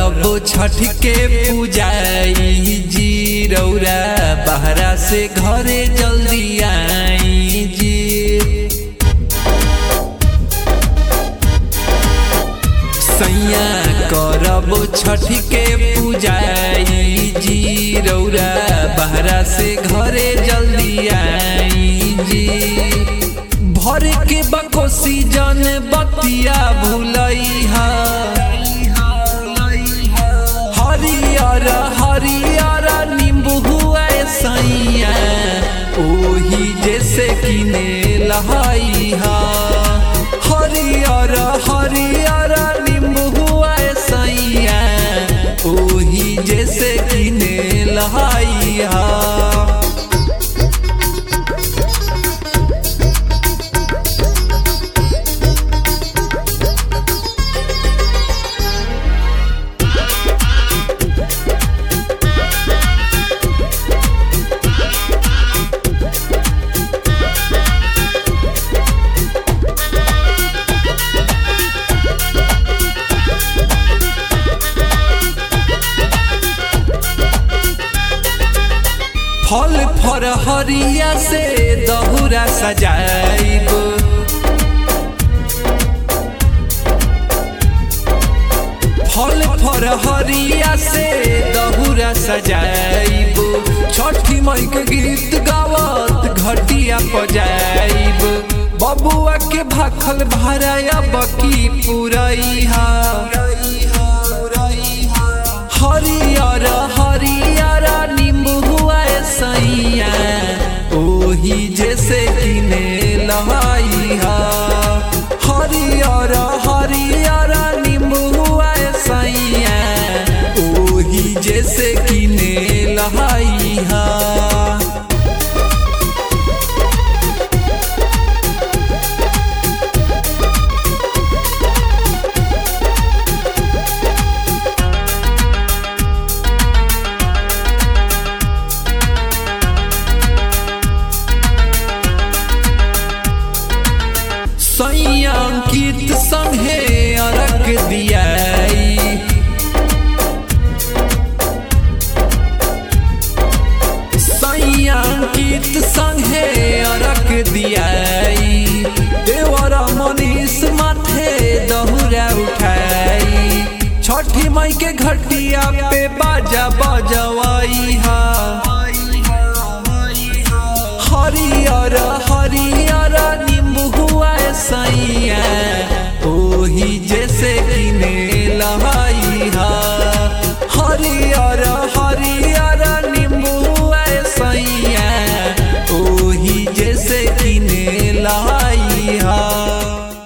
करब छठ के पूजाई जी रौरा बहरा से घरे जल्दी आई जी सैया करब छठ के पूजाई जी रौरा बहरा से घरे जल्दी आई जी भर के बकोसी जन बतिया भूलैहा हरियर हरियर नींबू हुआ सैया ओही जैसे किने लहाइहा हरियर हरियर नींबू हुआ सैया ओही जैसे किने लहाइहा फल फर हरिया से दहुरा सजाइब फल फर हरिया से दहुरा सजाइब छठी मई के गीत गावत घटिया पजाइब बबुआ के भाखल भराया बकी पुरैहा हरियर हरियर नींबू हुआ सैया ओही जैसे किने लहाइहा हरियर हरियर नींबू हुआ सैया ओही जैसे किने लहाइहा संयांकित संगे अरक दियाई संयांकित संगे अरक दियाई देवरा मनीष माथे दहुरा उठाई छठी मई के घटिया पे बाजा बाजा